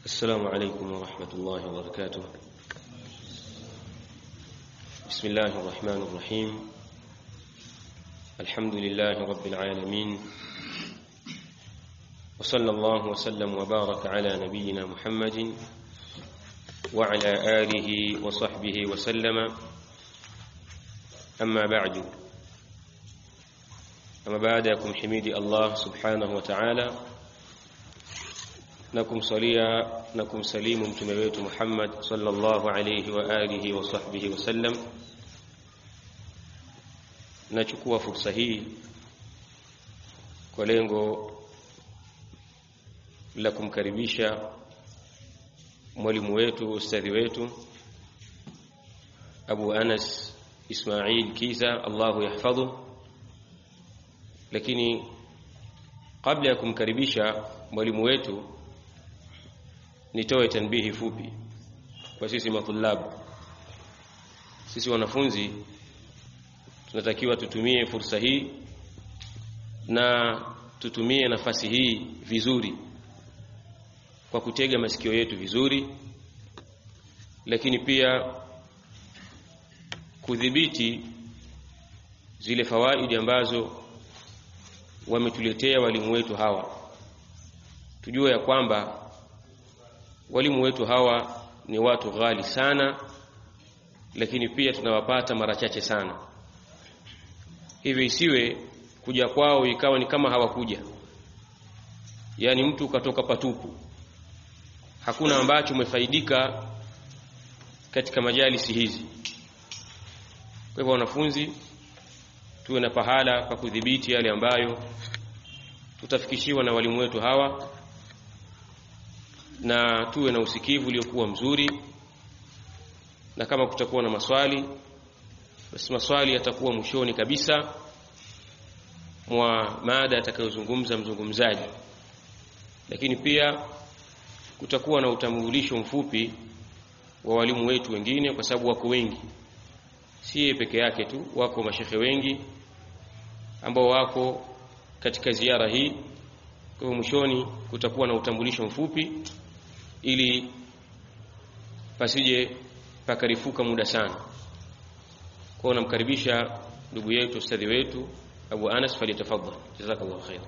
السلام عليكم ورحمة الله وبركاته بسم الله الرحمن الرحيم الحمد لله رب العالمين وصلى الله وسلم وبارك على نبينا محمد وعلى آله وصحبه وسلم أما بعد أما بعدكم حميد الله سبحانه وتعالى na kumsalia na kumsalimu mtume wetu Muhammad sallallahu alayhi wa alihi wa sahbihi wasallam. Nachukua fursa hii kwa lengo la kumkaribisha mwalimu wetu ustadhi wetu Abu Anas Ismail Kiza, Allahu yahfadhu. Lakini kabla ya kumkaribisha mwalimu wetu nitoe tanbihi fupi kwa sisi matulabu sisi wanafunzi tunatakiwa tutumie fursa hii na tutumie nafasi hii vizuri kwa kutega masikio yetu vizuri lakini pia kudhibiti zile fawaidi ambazo wametuletea walimu wetu hawa tujue ya kwamba walimu wetu hawa ni watu ghali sana lakini pia tunawapata mara chache sana hivyo isiwe kuja kwao ikawa ni kama hawakuja yaani mtu ukatoka patupu hakuna ambacho umefaidika katika majalisi hizi kwa hivyo wanafunzi tuwe na pahala pa kudhibiti yale ambayo tutafikishiwa na walimu wetu hawa na tuwe na usikivu uliokuwa mzuri na kama kutakuwa na maswali basi maswali yatakuwa mwishoni kabisa mwa mada atakayozungumza mzungumzaji lakini pia kutakuwa na utambulisho mfupi wa walimu wetu wengine kwa sababu wako wengi si yeye peke yake tu wako mashehe wengi ambao wako katika ziara hii kwa hivyo mwishoni kutakuwa na utambulisho mfupi ili pasije pakarifuka muda sana kwao namkaribisha ndugu yetu ustadhi wetu abu anas falyatafadhal jazakallahu khair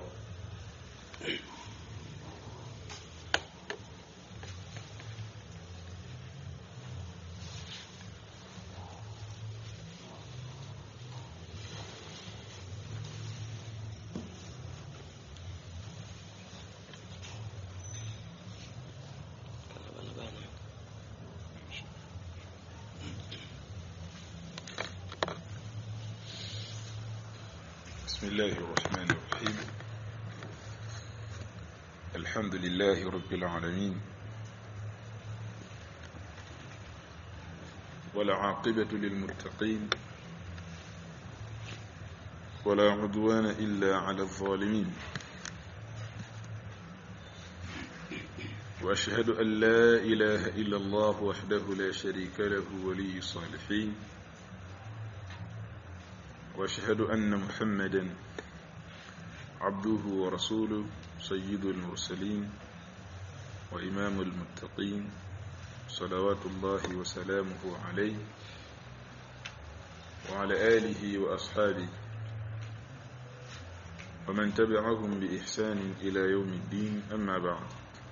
بسم الله الرحمن الرحيم الحمد لله رب العالمين والعاقبة للمتقين ولا عدوان إلا على الظالمين وأشهد أن لا إله إلا الله وحده لا شريك له ولي الصالحين واشهد ان محمدا عبده ورسوله سيد المرسلين وامام المتقين صلوات الله وسلامه عليه وعلى اله واصحابه ومن تبعهم باحسان الى يوم الدين اما بعد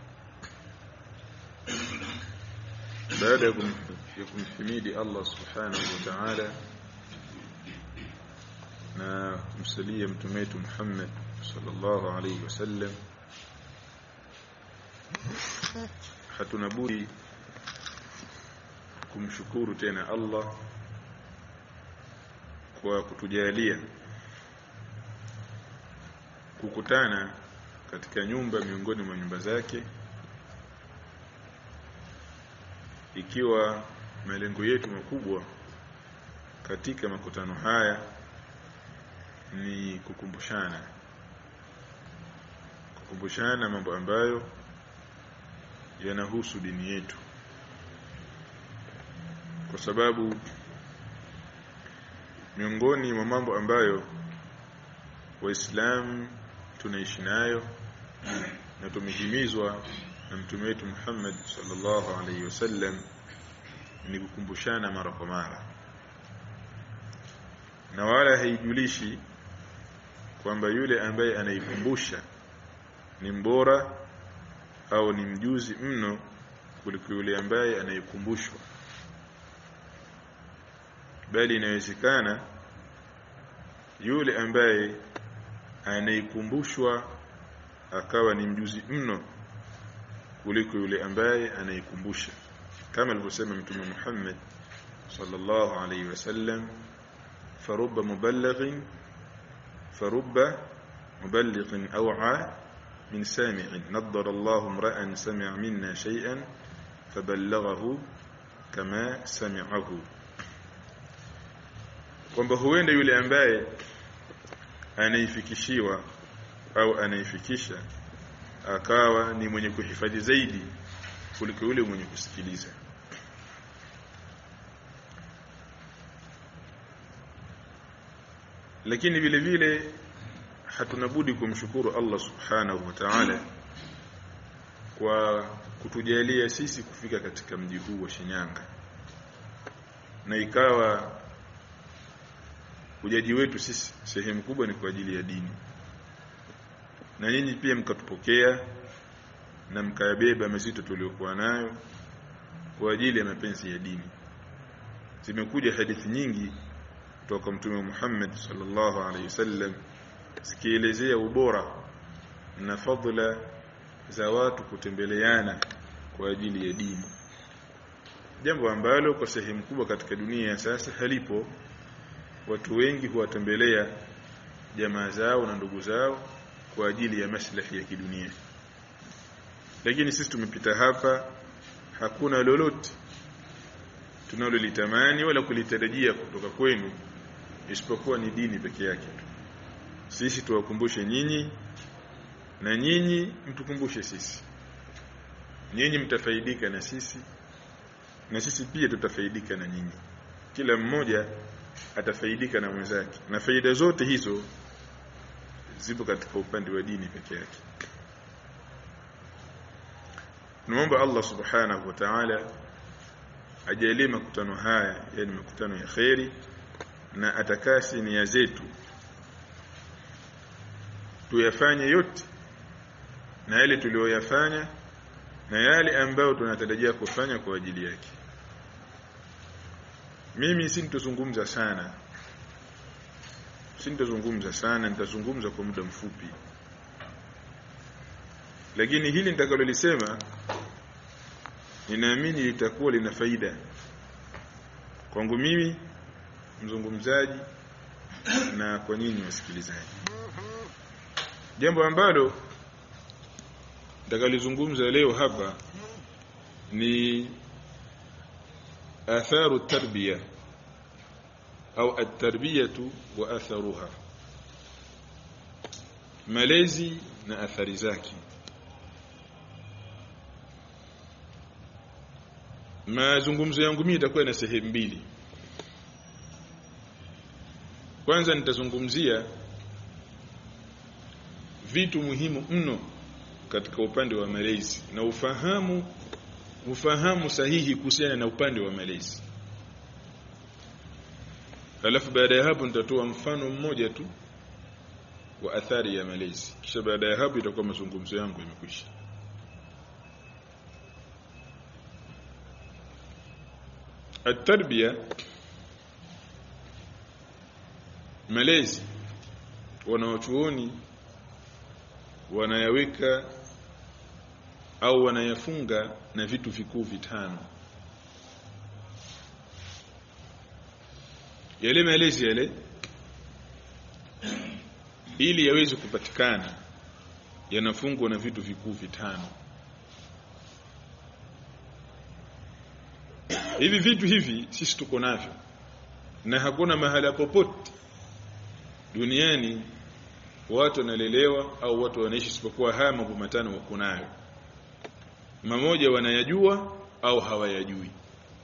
بعدكم يكون حميد الله سبحانه وتعالى na kumsalia mtume wetu Muhammad sallallahu alaihi wasallam hatuna budi kumshukuru tena Allah kwa kutujalia kukutana katika nyumba miongoni mwa nyumba zake ikiwa malengo yetu makubwa katika makutano haya ni kukumbushana kukumbushana mambo ambayo yanahusu dini yetu kwa sababu miongoni mwa mambo ambayo waislamu tunaishi nayo na tumehimizwa na mtume wetu Muhammad sallallahu alaihi wasallam ni kukumbushana mara kwa mara na wala haijulishi kwamba yule ambaye anaikumbusha ni mbora au ni mjuzi mno kuliko yule ambaye anayekumbushwa bali inawezekana yule ambaye anayekumbushwa akawa ni mjuzi mno kuliko yule ambaye anayekumbusha kama alivyosema mtume Muhammad sallallahu alayhi wasallam farubba muballighin farubba muballighin aw'a min sami'in naddara Allahu imra'an sami'a minna shay'an faballaghahu kama sami'ahu kwamba huenda yule ambaye anaifikishiwa au anaifikisha akawa ni mwenye kuhifadhi zaidi kuliko yule mwenye kusikiliza lakini vile vile hatuna budi kumshukuru Allah subhanahu wa ta'ala kwa kutujalia sisi kufika katika mji huu wa Shinyanga na ikawa ujaji wetu sisi sehemu kubwa ni kwa ajili ya dini na nyinyi pia mkatupokea na mkayabeba mazito tuliokuwa nayo kwa ajili ya mapenzi ya dini zimekuja hadithi nyingi kutoka mtume Muhammad sallallahu alaihi wasallam zikielezea ubora na fadhila za watu kutembeleana kwa ajili ya dini jambo ambalo kwa sehemu kubwa katika dunia ya sasa halipo watu wengi huwatembelea jamaa zao na ndugu zao kwa ajili ya maslahi ya kidunia lakini sisi tumepita hapa hakuna lolote tunalolitamani wala kulitarajia kutoka kwenu isipokuwa ni dini peke yake sisi tuwakumbushe nyinyi na nyinyi mtukumbushe sisi nyinyi mtafaidika na sisi na sisi pia tutafaidika na nyinyi kila mmoja atafaidika na mwenzake na faida zote hizo zipo katika upande wa dini peke yake Tunaomba Allah Subhanahu wa Ta'ala ajalie makutano haya yani makutano ya kheri na atakasi nia zetu tuyafanye yote na yale tuliyoyafanya na yale ambayo tunatarajia kufanya kwa ajili yake mimi sintozungumza sana sintozungumza sana nitazungumza kwa muda mfupi lakini hili nitakalolisema ninaamini litakuwa lina faida kwangu mimi mzungumzaji na kwa nyinyi wasikilizaji jambo ambalo nitakalizungumza leo hapa ni atharu tarbiya au at-tarbiyatu wa atharuha malezi na athari zake mazungumzo yangu mimi itakuwa na sehemu mbili kwanza nitazungumzia vitu muhimu mno katika upande wa malezi na ufahamu ufahamu sahihi kuhusiana na upande wa malezi alafu baada ya hapo nitatoa mfano mmoja tu wa athari ya malezi kisha baada ya hapo itakuwa mazungumzo yangu yamekwisha التربيه malezi wanawachuoni wanayaweka au wanayafunga na vitu vikuu vitano yale malezi yale ili yaweze kupatikana yanafungwa na vitu vikuu vitano hivi vitu hivi sisi tuko navyo na hakuna mahala popote duniani watu wanalelewa au watu wanaishi isipokuwa haya mambo matano wako nayo mamoja wanayajua au hawayajui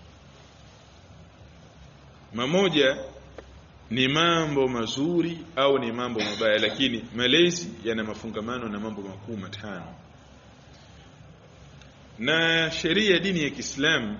mamoja ni mambo mazuri au ni mambo mabaya lakini malezi yana mafungamano na mambo makuu matano na sheria ya dini ya Kiislamu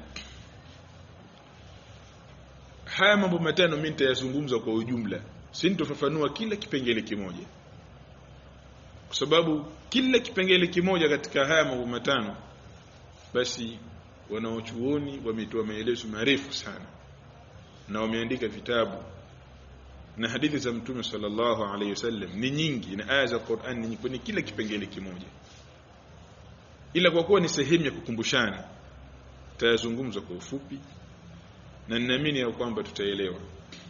haya mambo matano mimi nitayazungumza kwa ujumla sintofafanua kila kipengele kimoja kwa sababu kila kipengele kimoja katika haya mambo matano basi wanaochuoni wametoa maelezo marefu sana na wameandika vitabu na hadithi za mtume sallallahu alaihi wasallam ni nyingi na aya za Qur'an ni nyingi kwenye kila kipengele kimoja ila kwa kuwa ni sehemu ya kukumbushana tayazungumza kwa ufupi na ninaamini ya kwamba tutaelewa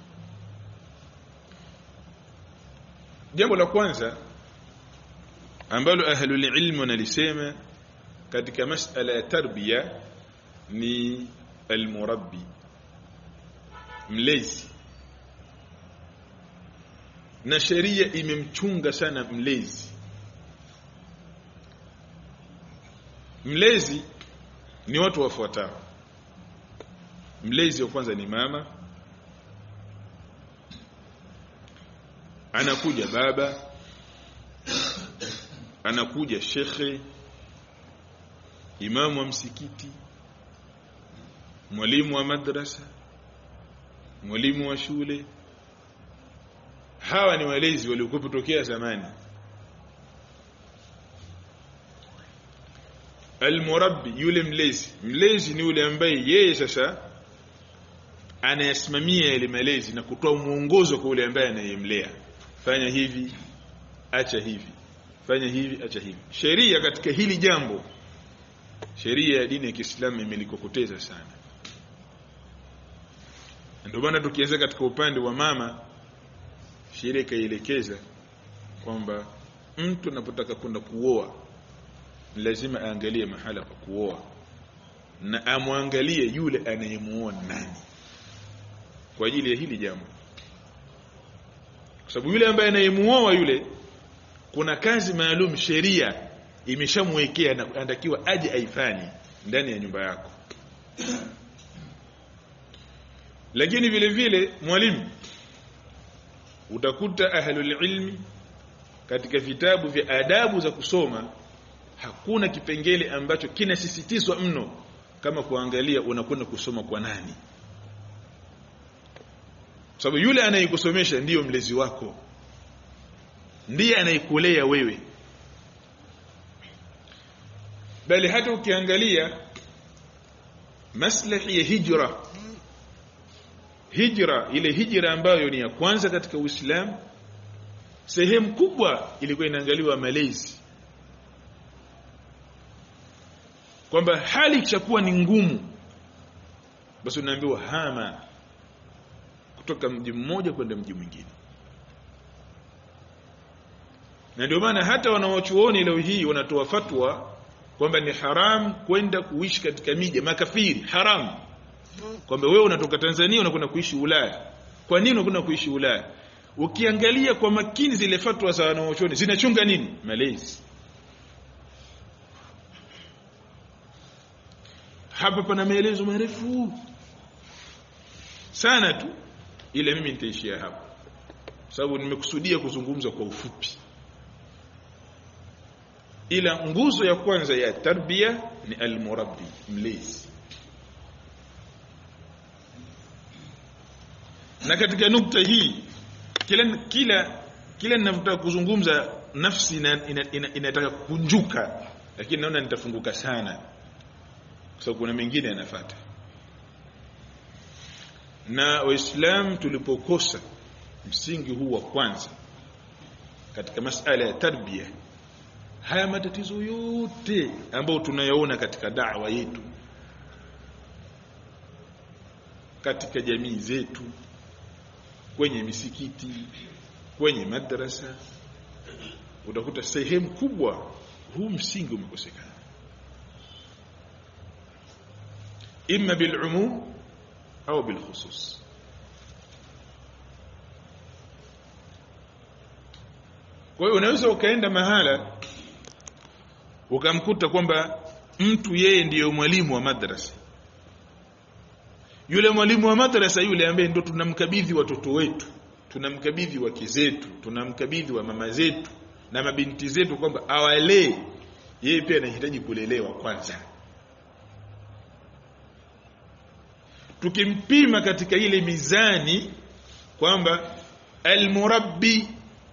jambo la kwanza ambalo ahlul ilm wanalisema katika masala ya tarbiya ni almurabbi mlezi na sheria imemchunga sana mlezi mlezi ni watu wafuatao mlezi wa kwanza ni mama anakuja baba anakuja shekhe imamu wa msikiti mwalimu wa madrasa mwalimu wa shule hawa ni walezi waliokuwa kutokea zamani almurabbi yule mlezi mlezi ni yule ambaye yeye sasa anayasimamia yale malezi na kutoa mwongozo kwa yule ambaye anayemlea fanya hivi acha hivi fanya hivi acha hivi sheria katika hili jambo sheria ya dini ya Kiislamu imelikokoteza sana ndio maana tukianza katika upande wa mama sheria ikaielekeza kwamba mtu anapotaka kwenda kuoa lazima aangalie mahala pa kuoa na amwangalie yule anayemuoa nani kwa ajili ya hili jambo kwa sababu yule ambaye anayemuoa yule kuna kazi maalum sheria imeshamwekea na anatakiwa aje aifanye ndani ya nyumba yako lakini vile vile mwalimu utakuta ahlul ilmi katika vitabu vya adabu za kusoma hakuna kipengele ambacho kinasisitizwa mno kama kuangalia unakwenda kusoma kwa nani sababu yule anayekusomesha ndiyo mlezi wako ndiye anayekulea wewe bali hata ukiangalia maslahi ya hijra hijra ile hijra ambayo ni ya kwanza katika Uislamu sehemu kubwa ilikuwa inaangaliwa malezi kwamba hali ikishakuwa ni ngumu basi unaambiwa hama kutoka mji mmoja kwenda mji mwingine na ndio maana hata wanawachuoni leo hii wanatoa fatwa kwamba ni haram kwenda kuishi katika miji makafiri haram kwamba wewe unatoka Tanzania unakwenda kuishi Ulaya kwa nini unakwenda kuishi Ulaya ukiangalia kwa makini zile fatwa za wanawachuoni zinachunga nini malezi hapa pana maelezo marefu sana tu ila mimi nitaishia hapa sababu nimekusudia kuzungumza kwa ufupi ila nguzo ya kwanza ya tarbia ni almurabbi mlezi na katika nukta hii kila kila kila ninapotaka kuzungumza nafsi inataka ina, ina, ina kunjuka lakini naona nitafunguka sana kwa sababu kuna mengine yanafuata na waislamu tulipokosa msingi huu wa kwanza katika masala ya tarbia haya matatizo yote ambayo tunayaona katika da'wa yetu katika jamii zetu kwenye misikiti kwenye madrasa utakuta sehemu kubwa huu msingi umekosekana imma bil'umum au bilkhusus kwa hiyo unaweza ukaenda mahala ukamkuta kwamba mtu yeye ndiyo mwalimu wa madrasa yule mwalimu wa madrasa yule ambaye ndo tunamkabidhi watoto wetu tunamkabidhi wake zetu tunamkabidhi wa mama zetu na mabinti zetu kwamba awalee yeye pia anahitaji kulelewa kwanza tukimpima katika ile mizani kwamba almurabbi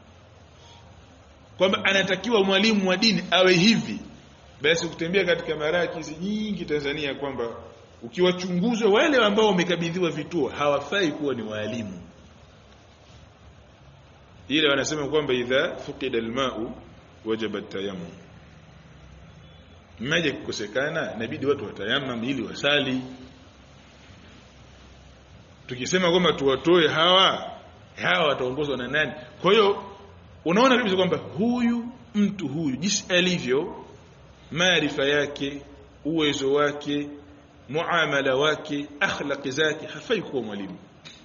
kwamba anatakiwa mwalimu wa dini awe hivi basi ukitembea katika marakizi nyingi Tanzania kwamba ukiwachunguza wale ambao wamekabidhiwa vituo hawafai kuwa ni walimu ile wanasema kwamba idha fuqida alma'u wajaba tayammum maji kukosekana inabidi watu watayamam ili wasali tukisema kwamba tuwatoe hawa hawa wataongozwa na nani kwa hiyo unaona kabisa kwamba huyu mtu huyu jinsi alivyo maarifa yake uwezo wake muamala wake akhlaqi zake hafai kuwa mwalimu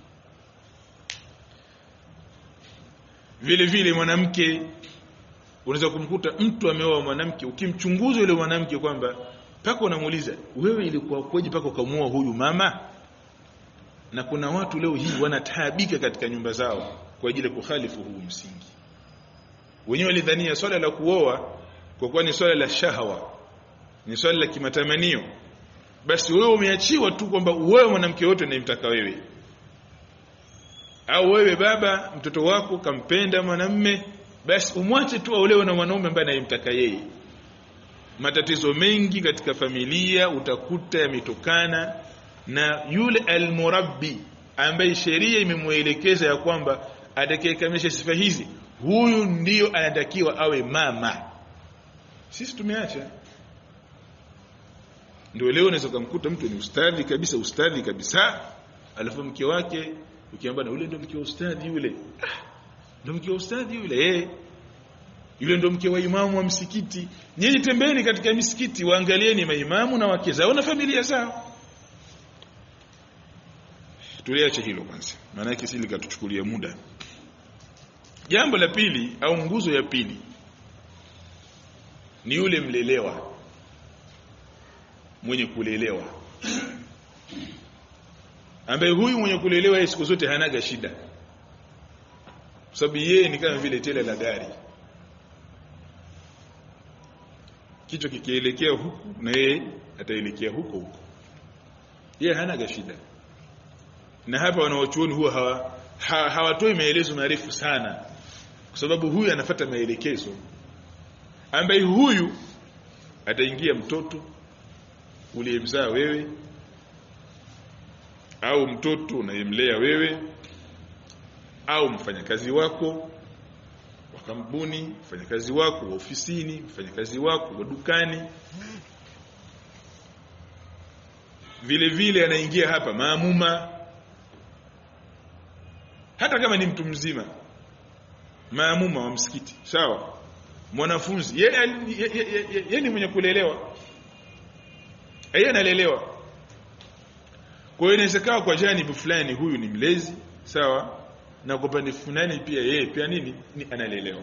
vile vile mwanamke unaweza kumkuta mtu ameoa mwanamke ukimchunguza yule mwanamke kwamba paka unamuuliza wewe ilikuwa kwaje paka ukamuoa huyu mama na kuna watu leo hii wanataabika katika nyumba zao kwa ajili ya kukhalifu huu msingi wenyewe walidhania swala la kuoa kwa kuwa ni swala la shahawa ni swala la kimatamanio basi wewe umeachiwa tu kwamba wewe mwanamke wote unayemtaka wewe au wewe baba mtoto wako kampenda mwanamme basi umwache tu aolewe na mwanaume ambaye anayemtaka yeye matatizo mengi katika familia utakuta yametokana na yule almurabbi ambaye sheria imemwelekeza ya kwamba atakayekamilisha sifa hizi huyu ndiyo anatakiwa awe mama sisi tumeacha ndio leo unaweza kumkuta mtu ni ustadhi kabisa ustadhi kabisa alafu mke wake ukiambia na yule ndio mke wa ustadhi yule ah, ndio mke wa ustadhi yule eh yule ndio mke wa imamu wa msikiti nyinyi tembeni katika misikiti waangalieni maimamu na wake zao na familia zao tuliache hilo kwanza maana yake sili katuchukulia muda jambo la pili au nguzo ya pili ni yule mlelewa mwenye kulelewa ambaye huyu mwenye kulelewa siku zote hanaga shida sababu yeye ni kama vile tele la gari kichwa kikielekea huku na yeye ataelekea huko huko yeye hanaga shida na hapa wanaochuoni huwa hawa, ha, hawatoi maelezo marefu sana kwa sababu huyu anafata maelekezo ambaye huyu ataingia mtoto uliyemzaa wewe au mtoto unayemlea wewe au mfanyakazi wako wa kampuni mfanyakazi wako wa ofisini mfanyakazi wako wa dukani vile vile anaingia hapa maamuma hata kama ni mtu mzima maamuma wa msikiti sawa mwanafunzi yeye ye, ye, ye, ye, ni mwenye kulelewa yeye analelewa kwa hiyo inawezekana kwa janibu fulani huyu ni mlezi sawa na kwa upande fulani pia yeye pia nini ni analelewa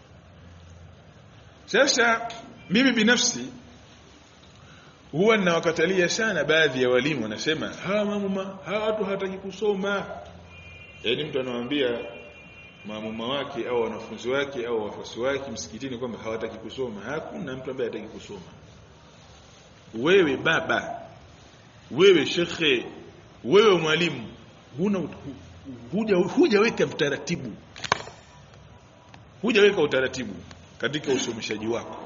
sasa mimi binafsi huwa ninawakatalia sana baadhi ya walimu wanasema hawa mamuma hawa watu hawataki kusoma yaani mtu anawaambia maamuma wake au wanafunzi wake au wafuasi wake msikitini kwamba hawataki kusoma hakuna mtu ambaye hataki kusoma wewe baba wewe shekhe wewe mwalimu huna huja hujaweka utaratibu hujaweka utaratibu katika usomeshaji wako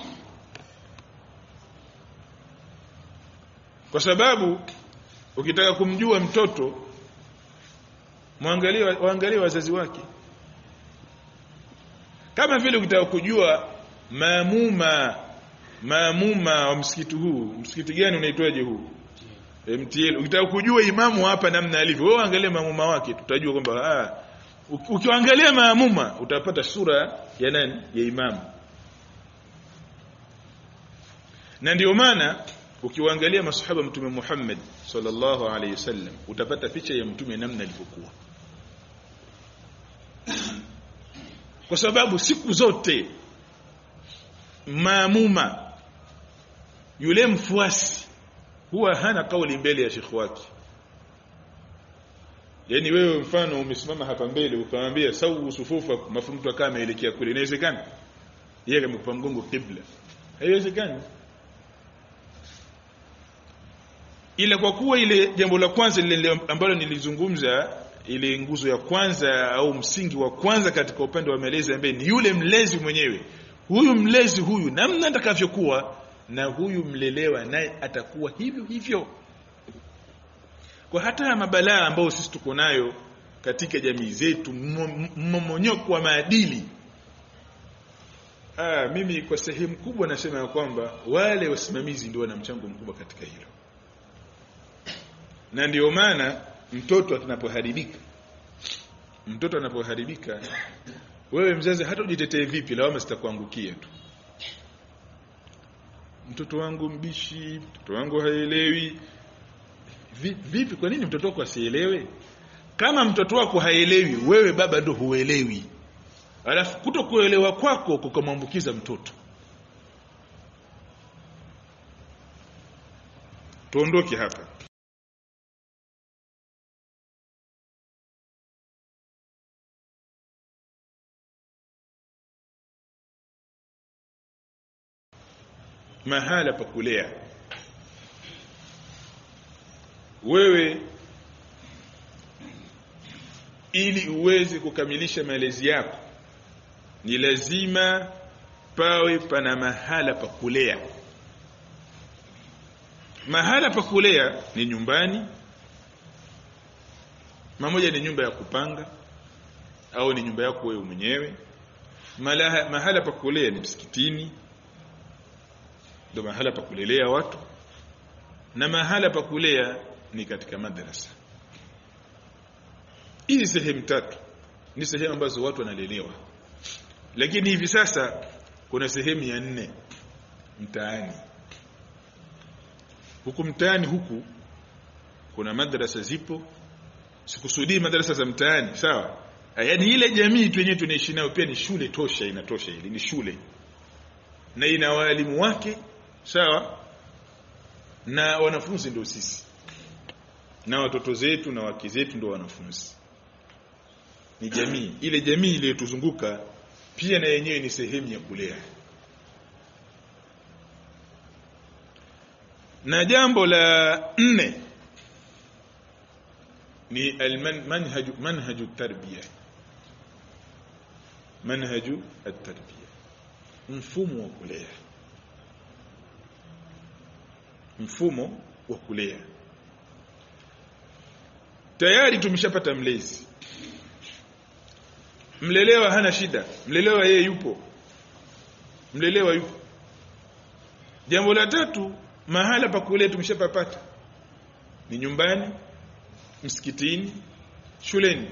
kwa sababu ukitaka kumjua mtoto mwangalie waangalie wazazi wake kama vile ukitaka kujua maamuma maamuma wa msikiti huu msikiti gani unaitwaje huu MTL ukitaka kujua imamu hapa namna alivyo wewe angalia maamuma wake tutajua kwamba ah ukiangalia maamuma utapata sura ya nani ya imamu na ndio maana ukiwaangalia masahaba mtume Muhammad sallallahu alaihi wasallam utapata picha ya mtume namna alivyokuwa kwa sababu siku zote maamuma yule mfuasi huwa hana kauli mbele ya shekhi wake yani wewe mfano umesimama hapa mbele ukamwambia sawu sufufa mafu mtu akawa ameelekea kule inawezekana yeye amekupa mgongo kibla haiwezekani ila kwa kuwa ile jambo la kwanza lile ambalo nilizungumza ile nguzo ya kwanza au msingi wa kwanza katika upande wa malezi ambaye ni yule mlezi mwenyewe huyu mlezi huyu namna atakavyokuwa na huyu mlelewa naye atakuwa hivyo hivyo kwa hata mabalaa ambayo sisi tuko nayo katika jamii zetu mmomonyoko wa maadili ah mimi kwa sehemu kubwa nasema ya kwamba wale wasimamizi ndio wana mchango mkubwa katika hilo na ndio maana mtoto anapoharibika mtoto anapoharibika wewe mzazi hata ujitetee vipi lawama zitakuangukia tu mtoto wangu mbishi mtoto wangu haelewi vipi kwa nini mtoto wako asielewe kama mtoto wako haelewi wewe baba ndo huelewi alafu kutokuelewa kwako kukamwambukiza mtoto tuondoke hapa mahala pa kulea wewe ili uweze kukamilisha malezi yako ni lazima pawe pana mahala pa kulea mahala pa kulea ni nyumbani mamoja ni nyumba ya kupanga au ni nyumba yako wewe mwenyewe mahala, mahala pa kulea ni msikitini ndio mahala pa kulelea watu na mahala pa kulea ni katika madrasa hizi sehemu tatu ni sehemu ambazo watu wanalelewa lakini hivi sasa kuna sehemu ya nne mtaani huku mtaani huku kuna madrasa zipo sikusudii madrasa za mtaani sawa yaani ile jamii tu yenyewe tunaishi nayo pia ni shule tosha inatosha ili ni shule na ina walimu wake sawa na wanafunzi ndio sisi na watoto zetu na wake zetu ndio wanafunzi ni jamii ile jamii iliyotuzunguka pia na yenyewe ni sehemu ya kulea na jambo la nne ni almanhaju manhaju tarbiya manhaju at-tarbiya mfumo wa kulea mfumo wa kulea tayari tumeshapata mlezi mlelewa hana shida mlelewa yeye yupo mlelewa yupo jambo la tatu mahala pa kulea tumeshapapata ni nyumbani msikitini shuleni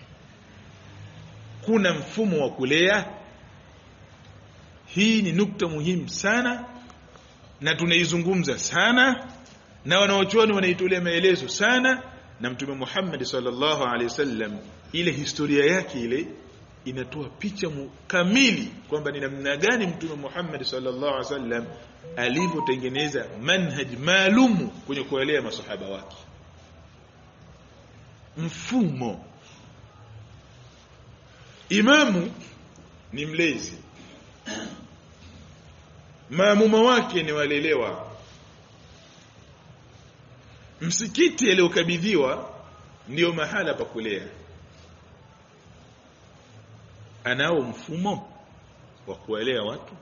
kuna mfumo wa kulea hii ni nukta muhimu sana na tunaizungumza sana na wanaochuoni wanaitolea maelezo sana na mtume Muhammad sallallahu alaihi wasallam ile historia yake ile inatoa picha kamili kwamba ni namna gani mtume Muhammad sallallahu alaihi wasallam alivyotengeneza manhaj maalumu kwenye kuelea masahaba wake mfumo imamu ni mlezi maamuma wake ni walelewa msikiti aliyokabidhiwa ndio mahala pa kulea anao mfumo wa kuwalea watu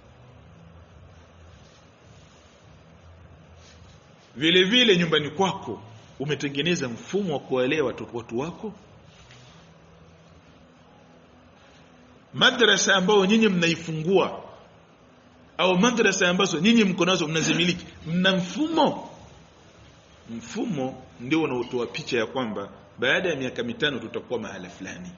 vile vile nyumbani kwako umetengeneza mfumo wa kuwalea watu, watu wako madrasa ambayo nyinyi mnaifungua au madrasa ambazo nyinyi mko nazo mnazimiliki mna mfumo mfumo ndio unaotoa picha ya kwamba baada ya miaka mitano tutakuwa mahala fulani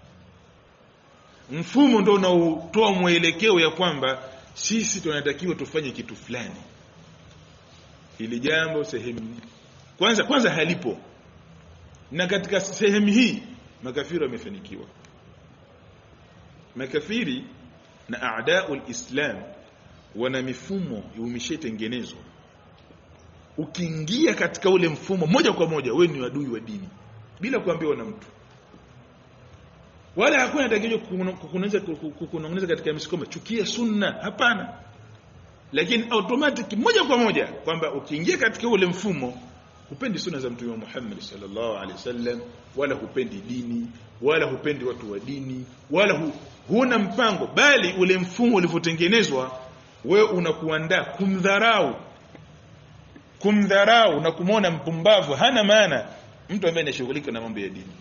mfumo ndio unaotoa mwelekeo ya kwamba sisi tunatakiwa tufanye kitu fulani ili jambo sehemu kwanza kwanza halipo na katika sehemu hii makafiri wamefanikiwa makafiri na aadaul islam wana mifumo imeshatengenezwa ukiingia katika ule mfumo moja kwa moja wewe ni adui wa dini bila kuambiwa na mtu wala hakuna tatizo kukunongeza kukunongeza katika misikoma chukia sunna hapana lakini automatic moja kwa moja kwamba ukiingia katika ule mfumo hupendi sunna za mtume Muhammad sallallahu alaihi wasallam wala hupendi dini wala hupendi watu wa dini wala hu, huna mpango bali ule mfumo ulivyotengenezwa wewe unakuandaa kumdharau kumdharau na kumwona mpumbavu hana maana mtu ambaye anashughulika na mambo ya dini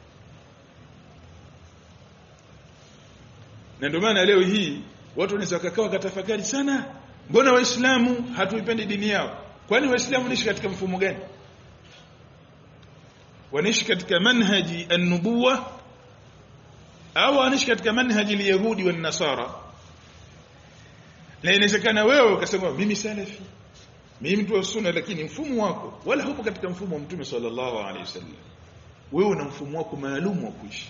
na ndio maana leo hii watu wanaweza wakakaa wakatafakari sana mbona waislamu hatuipendi dini yao kwani waislamu wanaishi katika mfumo gani wanaishi katika manhaji an-nubuwa au wanaishi katika manhaji al-yahudi wa nasara na inawezekana wewe ukasema mimi salafi mimi mtu wa sunna lakini mfumo wako wala hupo katika mfumo wa mtume sallallahu alaihi wasallam wewe una mfumo wako maalum wa kuishi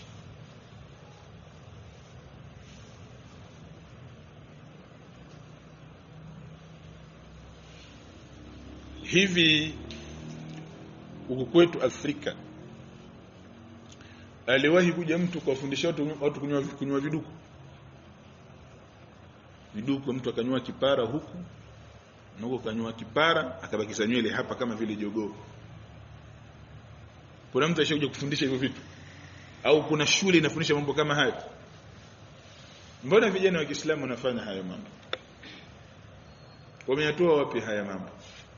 hivi huku kwetu Afrika aliwahi kuja mtu kuwafundisha watu, watu kunywa, kunywa viduku viduku mtu akanywa kipara huku na huko kanywa kipara akabakiza nywele hapa kama vile jogoo kuna mtu ashakuja kufundisha hivyo vitu au kuna shule inafundisha mambo kama hayo mbona vijana wa Kiislamu wanafanya hayo mambo wameyatoa wapi haya mambo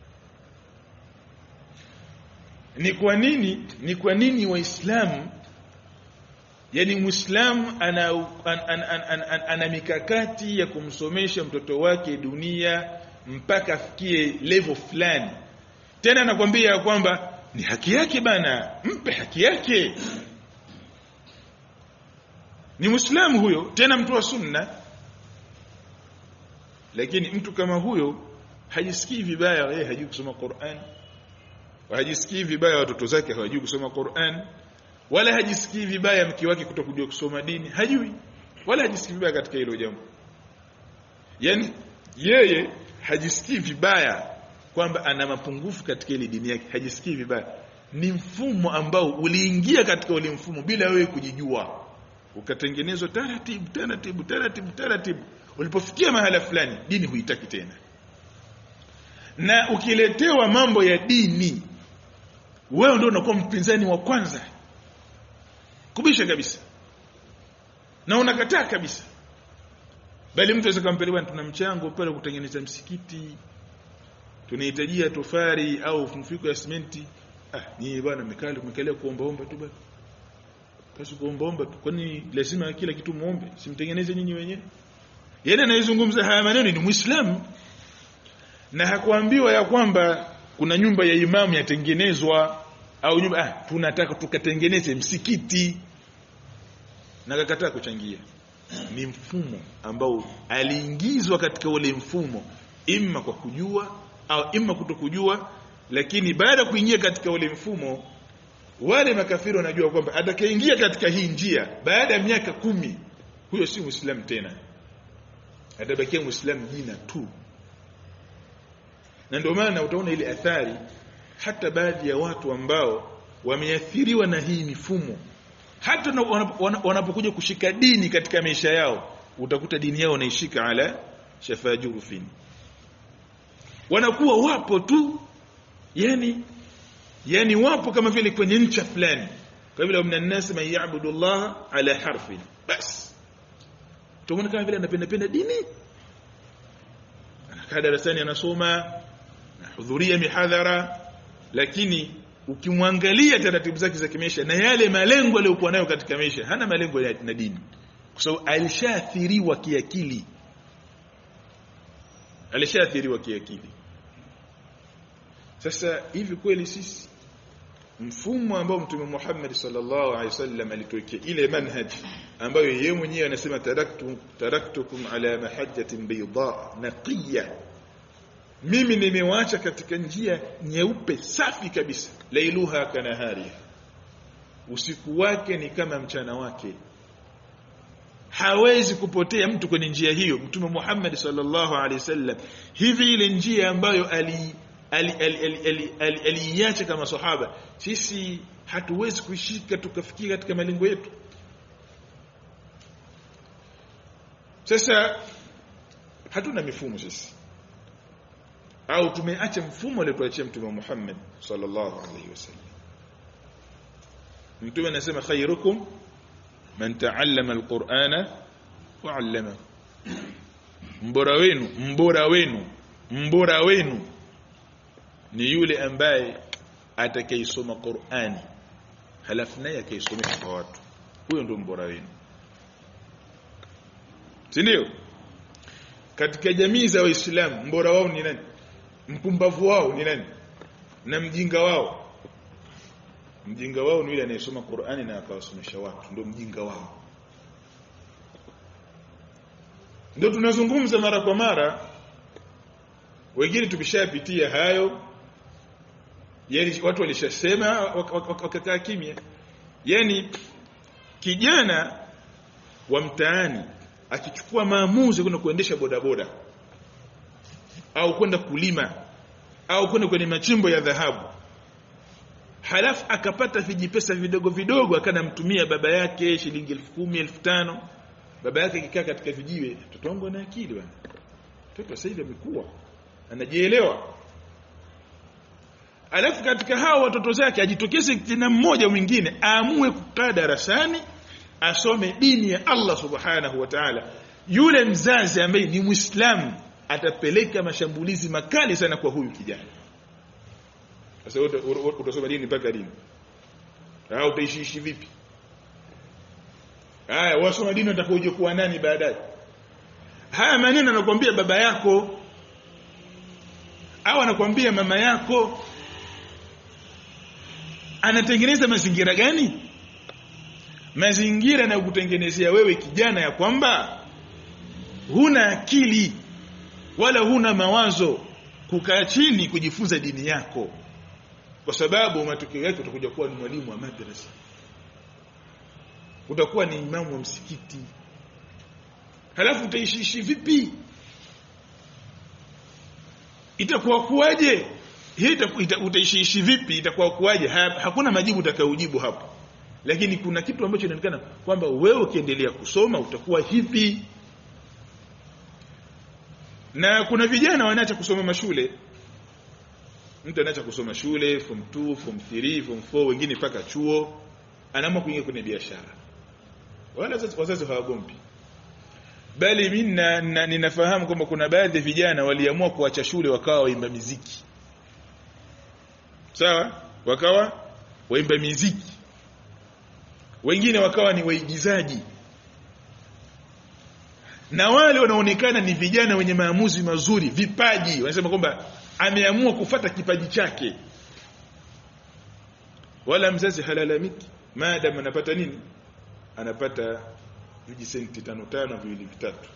ni kwa nini ni kwa nini waislamu yani muislamu ana an, an, an, an, an, ana mikakati ya kumsomesha mtoto wake dunia mpaka afikie level fulani tena anakwambia kwamba ni haki yake bana mpe haki yake ni muislamu huyo tena mtu wa sunna lakini mtu kama huyo hajisikii vibaya yeye hajui kusoma Qur'an hajisikii vibaya watoto zake hawajui kusoma Qur'an wala hajisikii vibaya mke wake kutokujua kusoma dini hajui wala hajisikii vibaya katika hilo jambo yani yeye hajisikii vibaya kwamba ana mapungufu katika ile dini yake hajisikii vibaya ni mfumo ambao uliingia katika ule mfumo bila wewe kujijua ukatengenezwa taratibu taratibu taratibu taratibu ulipofikia mahala fulani dini huitaki tena na ukiletewa mambo ya dini wewe ndio unakuwa mpinzani wa kwanza kubisha kabisa na unakataa kabisa bali mtu aweza kumpeleka tuna mchango pale kutengeneza msikiti tunahitajia tofari au mfuko ya simenti ah ni bwana mekali umekalia kuomba omba tu bwana basi kuomba omba tu kwani lazima kila kitu muombe simtengeneze nyinyi wenyewe yeye anayezungumza haya maneno ni muislamu na hakuambiwa ya kwamba kuna nyumba ya imamu yatengenezwa au nyumba ah tunataka tukatengeneze msikiti na kakataa kuchangia ni mfumo ambao aliingizwa katika ule mfumo imma kwa kujua au imma kutokujua lakini baada ya kuingia katika ule mfumo wale makafiri wanajua kwamba atakayeingia katika hii njia baada ya miaka kumi huyo si muislamu tena atabakia muislamu jina tu na ndio maana utaona ile athari hata baadhi ya watu ambao wameathiriwa na hii mifumo hata wanapokuja kushika dini katika maisha yao utakuta dini yao wanaishika ala shafajurufin wanakuwa wapo tu yani yani wapo kama vile kwenye ncha fulani kwa vile mna nasi man yaabudu Allah ala harfin bas tumeona kama vile anapenda penda dini anakaa darasani anasoma anahudhuria mihadhara lakini ukimwangalia taratibu zake za kimaisha na yale malengo aliyokuwa nayo katika maisha hana malengo ya na dini kwa sababu alishaathiriwa kiakili alishaathiriwa kiakili sasa hivi kweli sisi mfumo ambao mtume Muhammad sallallahu alaihi wasallam alituwekea ile manhaj ambayo yeye mwenyewe anasema taraktu taraktukum ala mahajjatin bayda naqiya mimi nimewaacha katika njia nyeupe safi kabisa lailuha kanahari usiku wake ni kama mchana wake hawezi kupotea mtu kwenye njia hiyo mtume Muhammad sallallahu alaihi wasallam hivi ile njia ambayo ali aliiacha kama sahaba sisi hatuwezi kuishika tukafikia katika malengo yetu sasa hatuna mifumo sisi au tumeacha mfumo aliotuachia mtume Muhammad sallallahu alaihi wasallam mtume anasema khairukum man ta'allama alqur'ana wa 'allama mbora wenu mbora wenu mbora wenu ni yule ambaye atakaisoma Qur'ani halafu naye akaisomesha kwa watu huyo ndio mbora wenu si ndio katika jamii za waislamu mbora wao ni nani mpumbavu wao ni nani na mjinga wao mjinga wao ni yule anayesoma Qur'ani na akawasomesha watu ndio mjinga wao ndio tunazungumza mara kwa mara wengine tumeshapitia hayo yani watu walishasema wakakaa kimya yani kijana wa mtaani akichukua maamuzi kwenda kuendesha bodaboda au kwenda kulima au kwenda kwenye machimbo ya dhahabu halafu akapata vijipesa vidogo vidogo akanamtumia baba yake shilingi elfu kumi elfu tano baba yake akikaa katika vijiwe mtoto wangu ana akili bwana mtoto sasa hivi amekuwa anajielewa alafu katika hao watoto zake ajitokeze tena mmoja mwingine aamue kukaa darasani asome dini ya Allah subhanahu wa ta'ala yule mzazi ambaye ni muislamu atapeleka mashambulizi makali sana kwa huyu kijana sasa utasoma dini mpaka dini au utaishiishi vipi haya wasoma dini utakoje kuwa nani baadaye haya maneno anakuambia baba yako au anakuambia mama yako anatengeneza mazingira gani mazingira na kutengenezea wewe kijana ya kwamba huna akili wala huna mawazo kukaa chini kujifunza dini yako kwa sababu matokeo yake utakuja kuwa ni mwalimu wa madrasa utakuwa ni imamu wa msikiti halafu utaishiishi vipi itakuwa kuwaje hii utaishiishi vipi itakuwa kuwaje ha, hakuna majibu utakayojibu hapo lakini kuna kitu ambacho inaonekana kwamba wewe ukiendelea kusoma utakuwa hivi na kuna vijana wanaacha kusoma mashule mtu anaacha kusoma shule form 2 form 3 form 4 wengine mpaka chuo anaamua kuingia kwenye biashara wala wazazi hawagombi bali mimi ninafahamu kwamba kuna baadhi ya vijana waliamua kuacha shule wakawa waimba miziki sawa wakawa waimba miziki wengine wakawa ni waigizaji na wale wanaonekana ni vijana wenye maamuzi mazuri vipaji wanasema kwamba ameamua kufata kipaji chake wala mzazi halalamiki maadam anapata nini anapata vijisenti tano tano viwili vitatu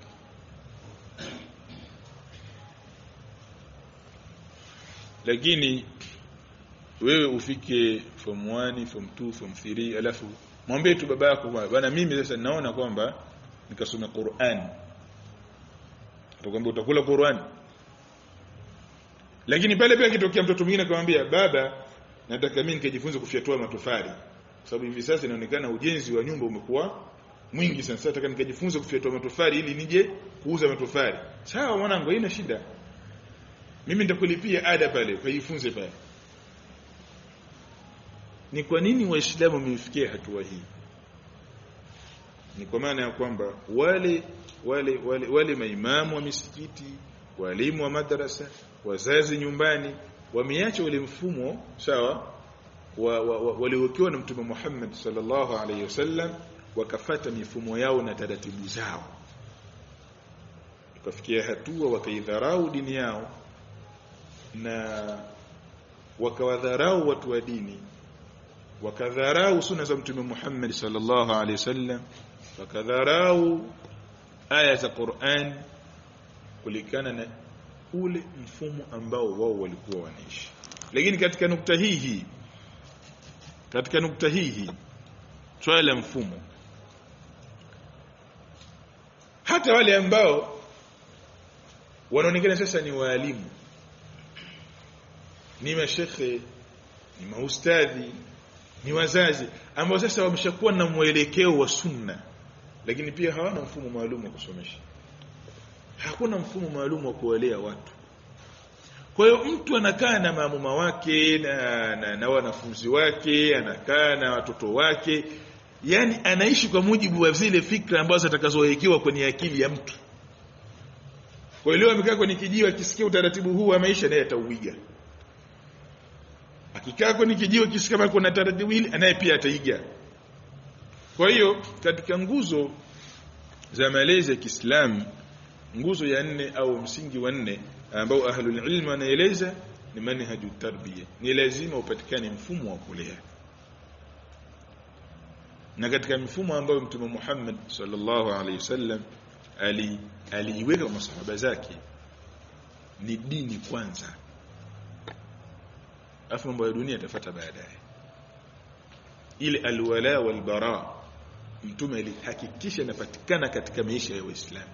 lakini wewe ufike form 1 form 2 form 3 alafu mwambie tu baba yako bwana mimi sasa naona kwamba nikasome Qur'an atakwambia utakula Qur'an lakini pale pia kitokea mtoto mwingine akamwambia baba nataka mimi nikajifunze kufyatua matofali kwa sababu hivi sasa inaonekana ujenzi wa nyumba umekuwa mwingi sana sasa nataka nikajifunze kufyatua matofali ili nije kuuza matofali sawa mwanangu haina shida mimi nitakulipia ada pale ukajifunze pale ni kwa nini waislamu wamefikia hatua hii ni kwa maana ya kwamba wale wale wale, wale maimamu wa misikiti walimu wa madrasa wazazi nyumbani wameacha ule mfumo sawa wa, wa, wa, waliowekewa na mtume Muhammad sallallahu alaihi wasallam wakafata mifumo yao na taratibu zao wakafikia hatua wakaidharau dini yao na wakawadharau watu wa dini wakadharau sunna za mtume Muhammad sallallahu alaihi wasallam wakadharau aya za Qur'an kulikana na ule mfumo ambao wao walikuwa wanaishi lakini katika nukta hii hii katika nukta hii hii swala la mfumo hata wale ambao wanaonekana sasa ni waalimu ni mashekhe ni maustadhi ni wazazi ambao sasa wameshakuwa na mwelekeo wa sunna lakini pia hawana mfumo maalum wa kusomesha hakuna mfumo maalum wa kuwalea watu kwa hiyo mtu anakaa na maamuma wake na, na, na wanafunzi wake anakaa na watoto wake yani anaishi kwa mujibu wa zile fikra ambazo atakazowekewa kwenye akili ya mtu kwa hiyo leo amekaa kwenye kijiwe akisikia utaratibu huu wa maisha naye atauiga akikaa kwenye kijiwe akisikia kama kuna taratibu hili naye pia ataiga kwa hiyo katika nguzo za malezi ya Kiislamu nguzo ya nne au msingi wa nne ambao ahlul ilm wanaeleza ni manhaju tarbiya ni lazima upatikane mfumo wa kulea na katika mifumo ambayo mtume Muhammad sallallahu alaihi wasallam ali aliiweka kwa masahaba zake ni dini kwanza afu mambo ya dunia yatafuata baadaye ile alwala walbara mtume alihakikisha inapatikana katika maisha ya waislamu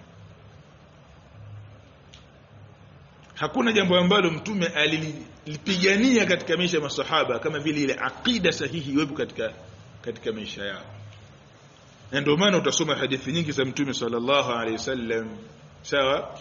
hakuna jambo ambalo mtume alilipigania katika maisha ya masahaba kama vile ile aqida sahihi iwepo katika katika maisha yao na ndio maana utasoma hadithi nyingi za mtume sallallahu alaihi wasallam sawa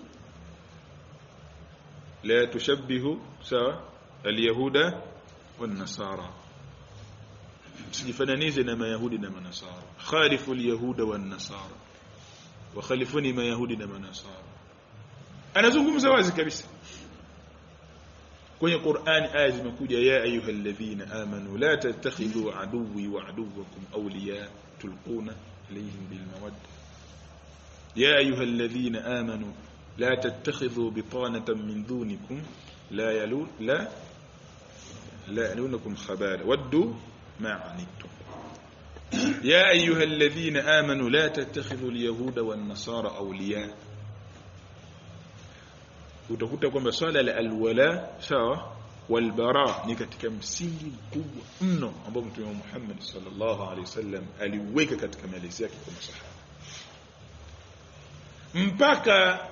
la tushabbihu sawa alyahuda wan nasara msijifananize na mayahudi na manasara khalifu alyahuda wan nasara wa khalifuni mayahudi na manasara anazungumza wazi kabisa kwenye Qur'an aya zimekuja ya ayyuhalladhina amanu la tattakhidhu aduwwi wa aduwwakum awliya tulquna ilayhim bil mawadda ya ayyuhalladhina amanu la tattakhidhu bitanatan min dunikum la yalun la la yalunukum khabala waddu ma anittum يا أيها الذين آمنوا لا tttakhidhu اليهود والنصارى أولياء utakuta kwamba swala la alwala sawa walbara ni katika msingi mkubwa mno ambao mtume Muhammad sallallahu alaihi wasallam aliweka katika malezi yake kwa masahaba mpaka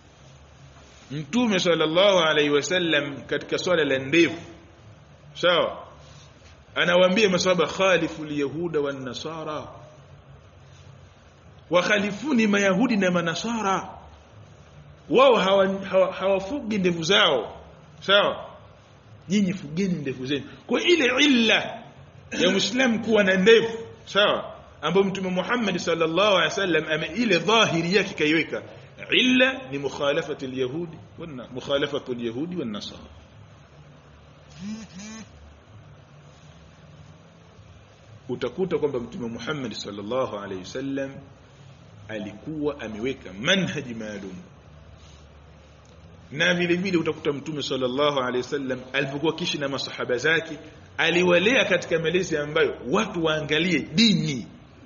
mtume sallallahu alaihi wasallam katika swala la ndevu sawa anawaambia masahaba khalifu alyahuda wan nasara wa khalifuni mayahudi na manasara wao hawafugi hawa, hawa ndevu zao sawa nyinyi fugeni ndevu zenu kwa ile illa ya muislam kuwa na ndevu sawa ambayo mtume Muhammad sallallahu alaihi wasallam ame ile dhahiri yake kaiweka illa ni mukhalafati alyahudi wana mukhalafatu alyahudi wan nasara utakuta kwamba mtume Muhammad sallallahu alaihi wasallam alikuwa ameweka manhaji maalum na vile vile utakuta mtume sallallahu alaihi wasallam alipokuwa kishi na masahaba zake aliwalea katika malezi ambayo watu waangalie dini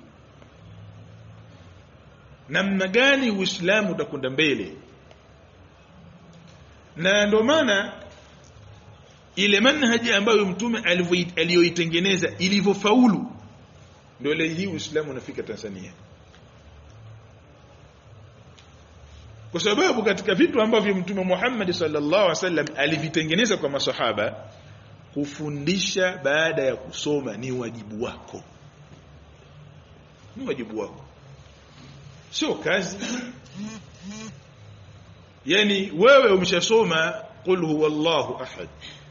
namna gani uislamu utakwenda mbele na ndio maana ile manhaji ambayo mtume aliyoitengeneza ilivyofaulu ndio leo hii uislamu unafika Tanzania kwa sababu katika vitu ambavyo mtume Muhammad sallallahu alaihi wasallam alivitengeneza kwa masahaba kufundisha baada ya kusoma ni wajibu wako ni wajibu wako sio kazi yani wewe umeshasoma qul huwallahu ahad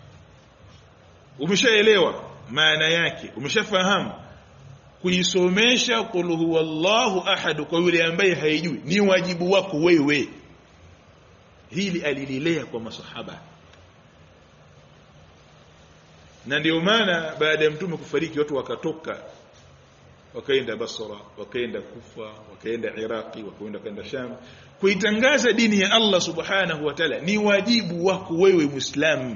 umeshaelewa maana yake umeshafahamu kuisomesha qul huwallahu ahad kwa yule ambaye haijui ni wajibu wako wewe hili alililea kwa masahaba na ndio maana baada ya mtume kufariki watu wakatoka wakaenda Basra wakaenda Kufa wakaenda Iraqi wakaenda kaenda Sham kuitangaza dini ya Allah subhanahu wa ta'ala ni wajibu wako wewe muislamu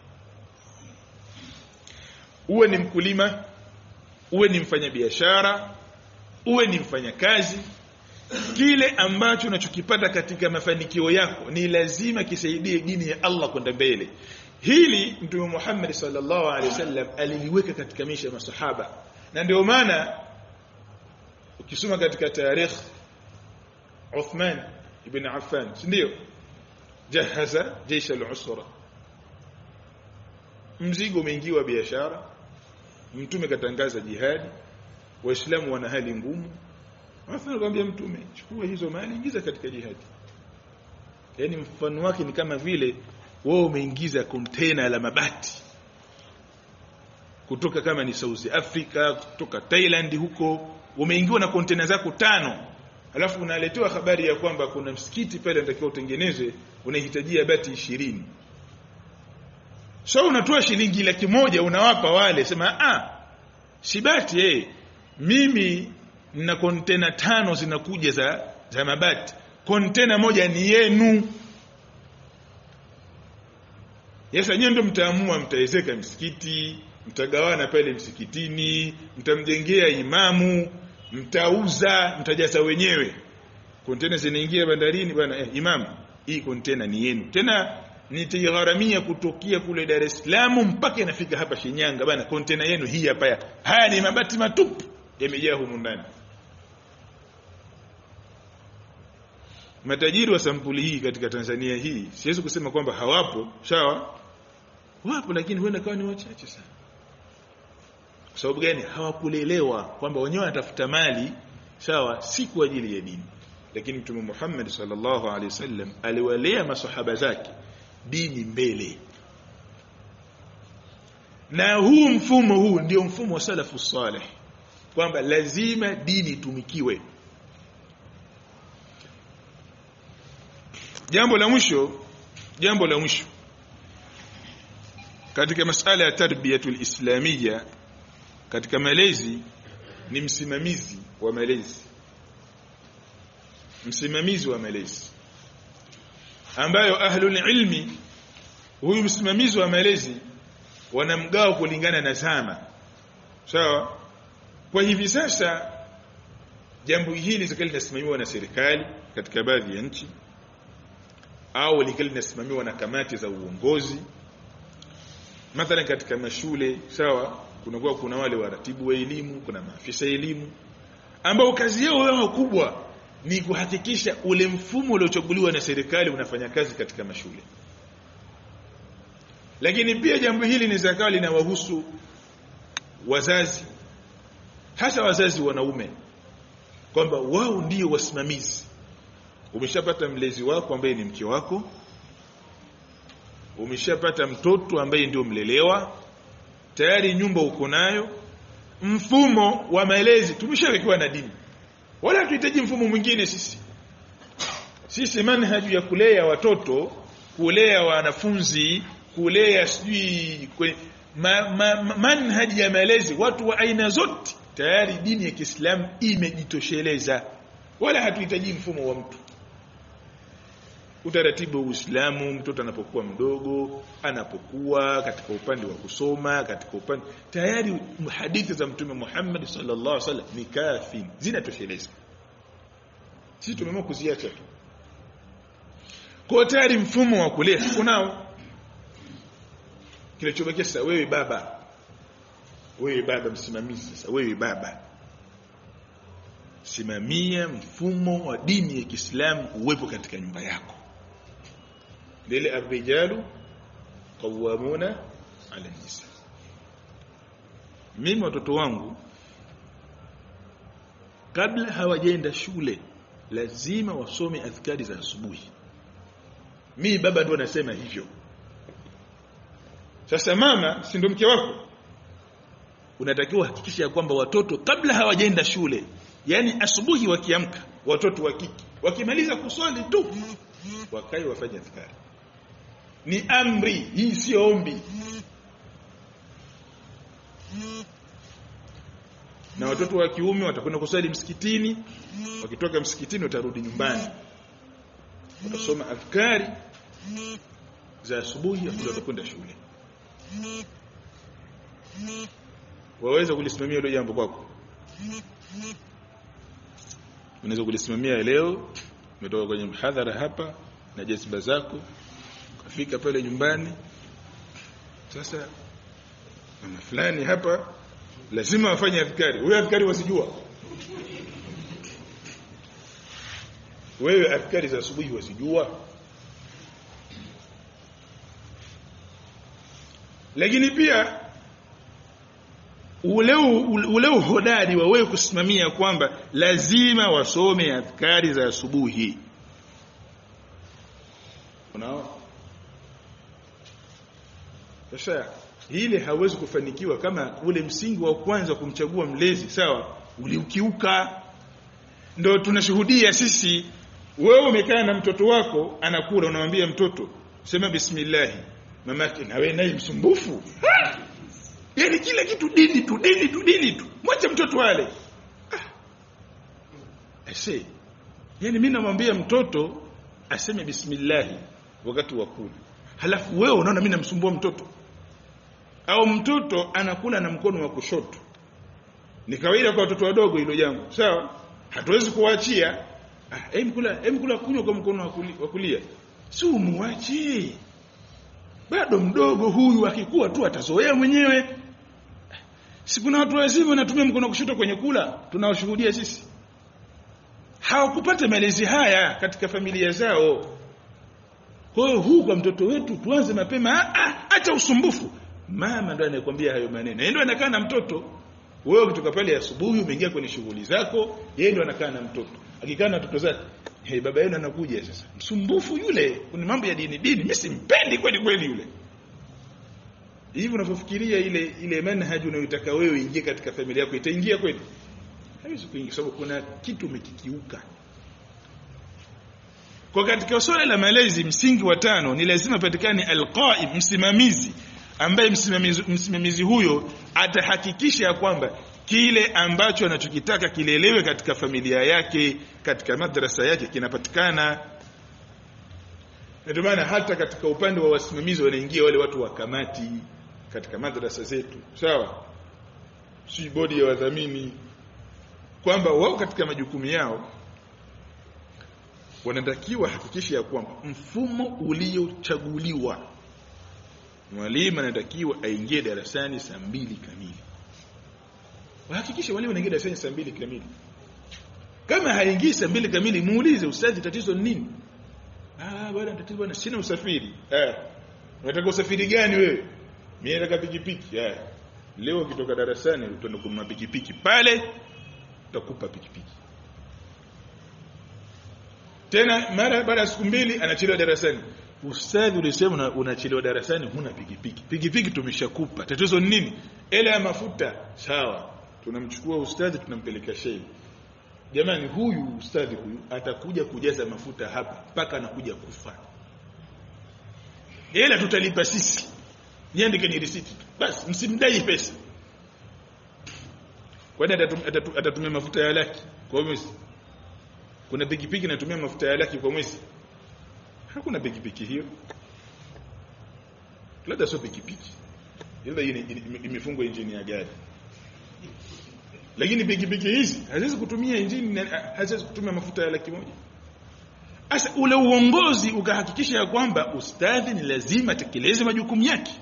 uwe ni mkulima uwe ni mfanyabiashara uwe ni mfanyakazi kile ambacho unachokipata katika mafanikio yako ni lazima kisaidie dini ya Allah kwenda mbele hili mtume Muhammad sallallahu alaihi wasallam aliliweka katika maisha ya masahaba na ndio maana ukisoma katika tarikh Uthman ibn Affan si ndio jahaza jesh al-usra mzigo umeingiwa biashara mtume katangaza jihadi waislamu wana hali ngumu Hasa akamwambia mtume chukua hizo mali ingiza katika jihadi yani mfano wake ni kama vile wao umeingiza kontena la mabati kutoka kama ni South Africa kutoka Thailand huko umeingiwa na kontena zako tano alafu unaletewa habari ya kwamba kuna msikiti pale unatakiwa utengenezwe unahitajia bati ishirini so unatoa shilingi laki moja unawapa wale sema ah si bati eh mimi na kontena tano zinakuja za za mabati kontena moja ni yenu Yesa nyewe ndio mtaamua mtaezeka msikiti, mtagawana pale msikitini, mtamjengea imamu, mtauza, mtajaza wenyewe. Kontena zinaingia bandarini bwana eh, imamu, hii kontena ni yenu. Tena nitaigharamia kutokea kule Dar es Salaam mpaka inafika hapa Shinyanga bwana, kontena yenu hii hapa. ya. Haya ni mabati matupu yamejaa humu ndani. Matajiri wa sampuli hii katika Tanzania hii siwezi kusema kwamba hawapo, sawa? Wapo lakini huenda kawa ni wachache sana. Kwa sababu gani? Hawakulelewa kwamba wenyewe wanatafuta mali, sawa, si kwa ajili ya dini. Lakini Mtume Muhammad sallallahu alaihi wasallam aliwalea masahaba zake dini mbele. Na huu mfumo huu ndio mfumo wa salafu salih kwamba lazima dini itumikiwe. Jambo la mwisho, jambo la mwisho katika masala ya tarbiyatul islamia katika malezi ni msimamizi wa malezi msimamizi wa malezi ambayo ahlul ilmi huyu msimamizi wa malezi wanamgao kulingana na zama sawa kwa hivi sasa jambo hili zikali linasimamiwa na serikali katika baadhi ya nchi au likali linasimamiwa na kamati za uongozi mathalan katika mashule sawa kunakuwa kuna wale waratibu wa elimu kuna maafisa elimu ambao kazi yao wao kubwa ni kuhakikisha ule mfumo uliochaguliwa na serikali unafanya kazi katika mashule lakini pia jambo hili ni zakawa linawahusu wazazi hasa wazazi wanaume kwamba wao ndio wasimamizi umeshapata mlezi wako ambaye ni mke wako umeshapata mtoto ambaye ndio mlelewa tayari nyumba uko nayo mfumo wa malezi tumeshawekewa na dini wala hatuhitaji mfumo mwingine sisi sisi manhaji ya kulea watoto kulea wanafunzi kulea sijui ma, ma, ma, manhaji ya malezi watu wa aina zote tayari dini ya Kiislamu imejitosheleza wala hatuhitaji mfumo wa mtu utaratibu wa Uislamu mtoto anapokuwa mdogo anapokuwa katika upande wa kusoma katika upande tayari hadithi za mtume Muhammad sallallahu alaihi wasallam ni kafi zinatosheleza sisi tumeamua kuziacha tu kwa tayari mfumo wa kulea kunao kilichobakia sasa wewe baba wewe baba msimamizi sasa wewe baba simamia mfumo wa dini ya Kiislamu uwepo katika nyumba yako lile arrijalu qawwamuna ala nisa mimi watoto wangu kabla hawajaenda shule lazima wasome adhkari za asubuhi mimi baba ndo nasema hivyo sasa mama si ndo mke wako unatakiwa hakikisha kwamba watoto kabla hawajaenda shule yani asubuhi wakiamka watoto wa kike wakimaliza kuswali tu wakae wafanye adhkari ni amri hii sio ombi na watoto wa kiume watakwenda kusali msikitini wakitoka msikitini watarudi nyumbani watasoma adhkari za asubuhi afu watakwenda shule waweza kulisimamia hilo jambo kwako unaweza kulisimamia leo umetoka kwenye mhadhara hapa na jazba zako ukafika pale nyumbani sasa mama fulani hapa lazima wafanye adhkari wewe adhkari wasijua wewe adhkari za asubuhi wasijua lakini pia ule ule uhodari wa wewe kusimamia kwamba lazima wasome adhkari za asubuhi unaona sasa ile hawezi kufanikiwa kama ule msingi wa kwanza kumchagua mlezi sawa uliukiuka ndo tunashuhudia sisi wewe umekaa na mtoto wako anakula unamwambia mtoto sema bismillah mamake na wewe naye msumbufu Ha! yaani kila kitu dini tu dini tu dini tu mwache mtoto wale ah. Ese, yaani mimi namwambia mtoto aseme bismillah wakati wa kula halafu wewe unaona mimi namsumbua mtoto au mtoto anakula na mkono wa kushoto ni kawaida kwa watoto wadogo hilo jambo sawa hatuwezi kuwaachia ah hem kula hem kula kunywa kwa mkono wa kuli- wa kulia si umuache bado mdogo huyu akikua tu atazoea mwenyewe si kuna watu wazima wanatumia mkono wa kushoto kwenye kula tunawashuhudia sisi hawakupata malezi haya katika familia zao kwa hiyo huu kwa mtoto wetu tuanze mapema ah, ah, acha usumbufu mama ndo anayekwambia hayo maneno yeye ndo anakaa na mtoto wewe ukitoka pale asubuhi umeingia kwenye shughuli zako yeye ndo anakaa na mtoto akikaa na watoto zake hey, baba yenu anakuja sasa msumbufu yule kuna mambo ya dini dini mimi simpendi kweli kweli yule hivi unavyofikiria ile ile manhaji unayotaka wewe ingie katika familia yako itaingia kweli haiwezi kuingia sababu kuna kitu umekikiuka kwa katika swala la malezi msingi wa tano ni lazima patikane alqaim msimamizi ambaye msimamizi, msimamizi huyo atahakikisha ya kwamba kile ambacho anachokitaka kilelewe katika familia yake katika madrasa yake kinapatikana ndio maana hata katika upande wa wasimamizi wanaingia wale watu wa kamati katika madrasa zetu sawa si bodi ya wadhamini kwamba wao katika majukumu yao wanatakiwa hakikisha ya kwamba mfumo uliochaguliwa mwalimu anatakiwa aingie darasani saa mbili kamili wahakikishe wale wanaingia darasani saa mbili kamili kama haingii saa mbili kamili muulize ustazi tatizo ni nini ah bwana tatizo bwana sina usafiri eh unataka usafiri gani wewe mimi nataka pikipiki eh leo ukitoka darasani utaenda kununua pikipiki pale utakupa pikipiki tena mara baada ya siku mbili anachelewa darasani ustadhi ulisema una- unachelewa darasani huna pikipiki pikipiki tumeshakupa tatizo ni nini ele ya mafuta sawa tunamchukua ustadhi tunampeleka shehi jamani huyu ustadhi huyu atakuja kujaza mafuta hapa mpaka anakuja kufa ila tutalipa sisi niandike ni risiti tu. basi msimdai pesa kwani atatum- atatu- atatumia mafuta ya laki kwa mwezi kuna pikipiki inatumia mafuta ya laki kwa mwezi hakuna pikipiki hiyo labda sio pikipiki labda hii ni- ime- imefungwa injini ya gari lakini pikipiki hizi haziwezi kutumia injini na- haziwezi kutumia mafuta ya laki moja sasa ule uongozi ukahakikisha ya kwamba ustadhi ni lazima atekeleze majukumu yake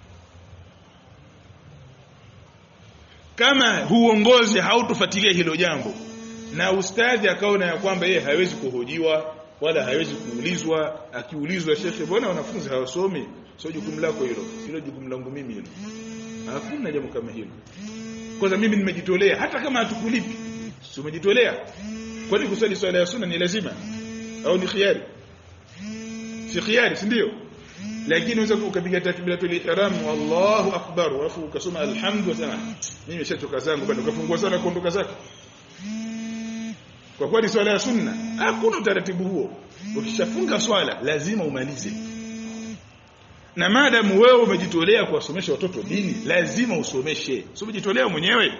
kama huongozi hautofuatilia hilo jambo na ustadhi akaona ya kwamba yeye hawezi kuhojiwa wala hawezi kuulizwa akiulizwa shekhe mbona wanafunzi hawasomi sio jukumu lako hilo hilo jukumu langu mimi hilo hakuna jambo kama hilo kwanza mimi nimejitolea hata kama hatukulipi si umejitolea kwani kusali swala ya sunna ni lazima au ni khiari si khiari si ndio lakini unaweza ukapiga takbiratul ihram Allahu akbar alafu ukasoma alhamdu wa sana mimi nimeshatoka zangu bado ukafungua sana kuondoka zako kwa kweli swala ya sunna hakuna utaratibu huo ukishafunga swala lazima umalize na maadamu wewe umejitolea kuwasomesha watoto dini lazima usomeshe sio umejitolea mwenyewe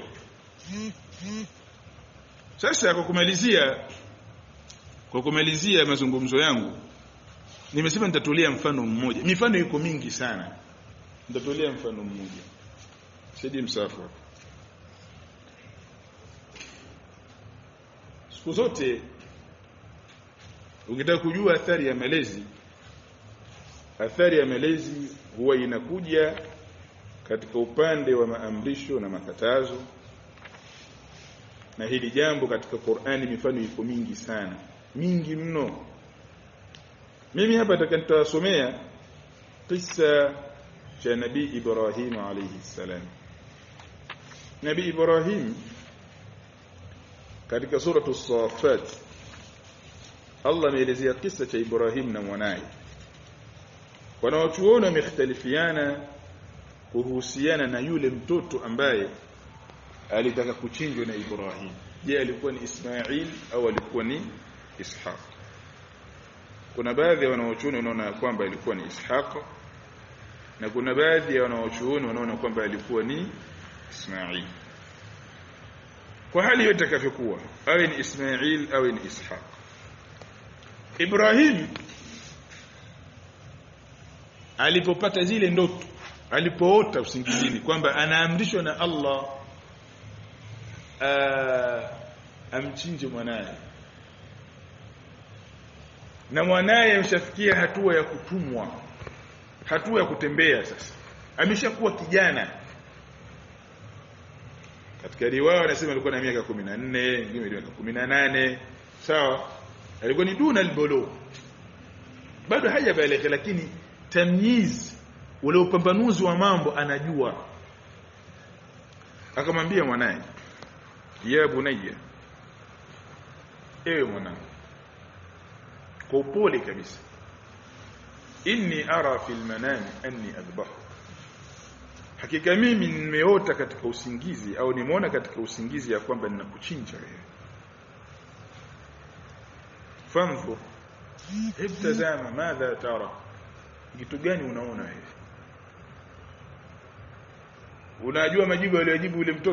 sasa kwa kumalizia kwa kumalizia mazungumzo yangu nimesema nitatolea mfano mmoja mifano iko mingi sana nitatolea mfano mmoja sidi msafu siku zote ukitaka kujua athari ya malezi athari ya malezi huwa inakuja katika upande wa maamrisho na makatazo na hili jambo katika Qur'ani mifano iko mingi sana mingi mno mimi hapa nataka nitawasomea kisa cha nabii Ibrahim alayhi salam nabii Ibrahim katika suratu Safat Allah ameelezea kisa cha Ibrahim na mwanaye wanawachuoni wamekhtalifiana kuhusiana na yule mtoto ambaye alitaka kuchinjwa na Ibrahim je alikuwa ni Ismail au alikuwa ni Ishaq kuna baadhi ya wanaochuoni wanaona kwamba ilikuwa ni Ishaq na kuna baadhi ya wanaochuoni wanaona kwamba alikuwa ni Ismail kwa hali yote itakavyokuwa awe ni Ismail awe ni Ishaq Ibrahim alipopata zile ndoto alipoota usingizini kwamba anaamrishwa na Allah uh, amchinje mwanaye na mwanaye ameshafikia hatua ya kutumwa hatua ya kutembea sasa ameshakuwa kijana katika riwaya wanasema alikuwa na miaka 14 wengine miaka 18 sawa alikuwa ni duna albulu bado hajabaleka lakini tamyiz ule upambanuzi wa mambo anajua akamwambia mwanaye ya bunayya ewe mwanangu kwa upole kabisa inni ara fil manami anni adbahu hakika mimi nimeota katika usingizi au nimeona katika usingizi ya kwamba ninakuchinja wewe fanzur ibtazama madha tara kitu gani unaona wewe unajua majibu aliyojibu yule mtoto